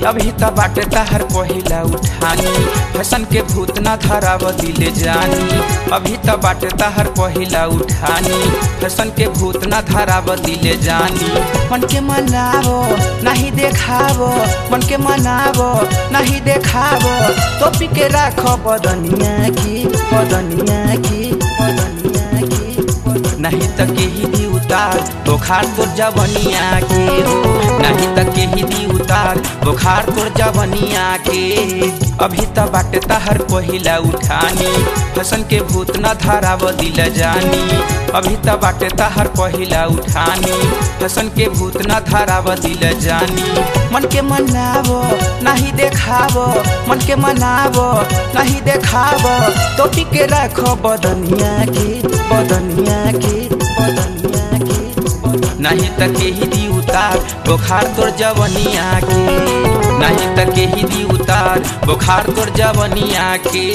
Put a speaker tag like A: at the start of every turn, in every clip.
A: अभी त बाटे तहर पहिला उठानी फैशन के भूत न धराव दिले जानी अभी त बाटे तहर पहिला उठानी फैशन के भूत न धराव दिले जानी मन के मनावो नहीं देखावो मन के मनावो नहीं देखावो टोपी के राखो बदनिया की बदनिया की बदनिया की नहीं त केही दी उतार बुखार तोर जवनिया के हो नहीं त केही दी उतार बुखार तोर जवनिया के अभी त बाटे तहर पहिला उठानी फसन के भूत न धराव दिल जानी अभी त बाटे तहर पहिला उठानी फसन के भूत न धराव दिल जानी मन के मनावो नहीं देखावो मन के मनावो नहीं देखावो टोपी के राखो बदनिया की बदनिया की बदनिया की नहीं त केही दी उतार बुखार तोर जवनिया के नहीं त केही दी उतार बुखार तोर जवनिया के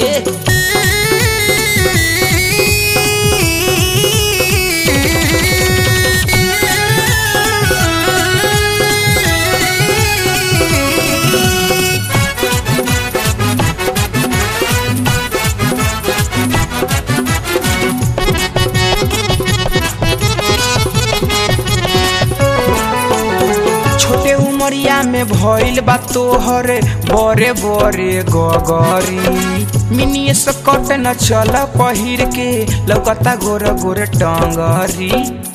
A: छोटे उमरिया में भइल बा तोहर बड़े बड़े गगरी मिनिए से कट न चल पहिर के लौकता गोर गोर टंगरी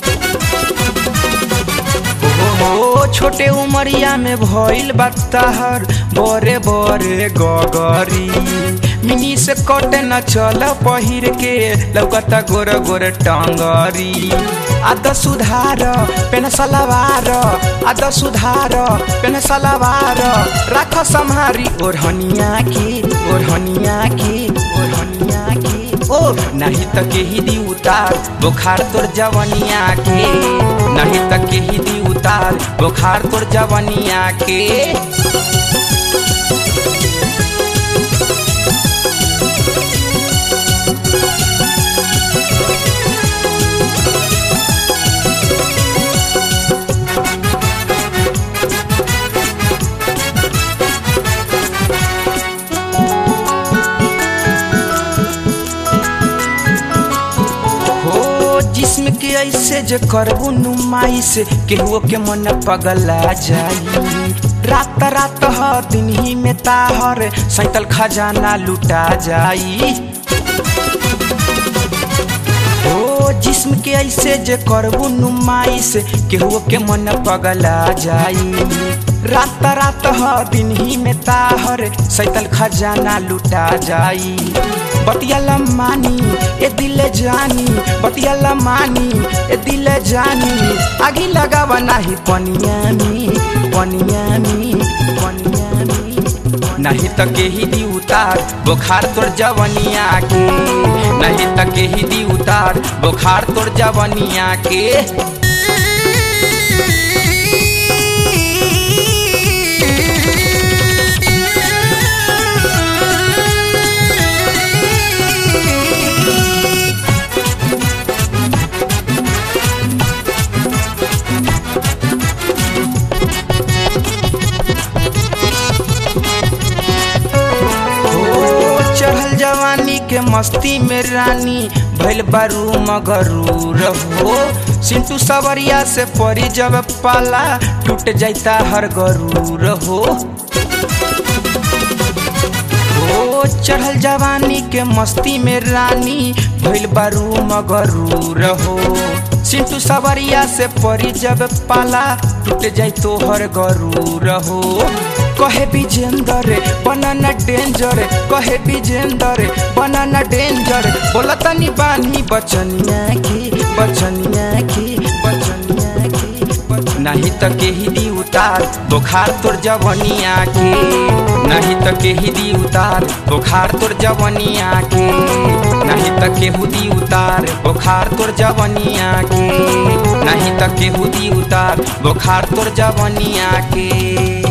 A: ओ छोटे उमरिया में भइल बा तहर बड़े बड़े गगरी मिनी से कट न चल पहिर के लौकता गोर गोर टंगरी आद सुधार पेन सलवार आद सुधार पेन सलवार राख सम्हारी ओढ़निया की ओढ़निया की ओढ़निया की ओ नहीं त केही दी उतार बुखार तोर जवनिया के नहीं त केही दी उतार बुखार तोर जवनिया के हो जिस्म के ऐसे जे करबू नुमाई से केहुओ के मन पगला जाई रात रात ह दिन ही में ताहर सैतल खजाना लुटा जाई ओ जिस्म के ऐसे जे करबू नुमाई से केहुओ के मन पगला जाई रात रात ह दिन ही में ताहर सैतल खजाना लुटा जाई बतिया मानी ए दिल जानी बतिया मानी ए दिल जानी आगी लगावा नाही पनिया में पनिया में पनिया में नहीं त केही दी उतार बुखार तोर जवनिया के नहीं त केही दी उतार बुखार तोर जवनिया के ओ चढ़ल जवानी के मस्ती में रानी भैल बारू मगरू रहो सिंटू सवरिया से परी जब पाला टूट जाता हर गरू रहो ओ चढ़ल जवानी के मस्ती में रानी भैल बारू मगरू रहो सिंटू सवरिया से परी जब पाला टूट जाई तो हर गरू रहो कहे विजेंदर बनाना डेंजर कहे विजेंदर बनाना डेंजर बोला तनी बानी बचनिया की बचनिया की बचनिया की बच- नहीं त केही दी उतार बुखार तोर जवनिया के नहीं त केही दी उतार बुखार तोर जवनिया के नहीं त केहू दी उतार बुखार तोर जवनिया के नहीं त केहू दी उतार बुखार तोर जवनिया के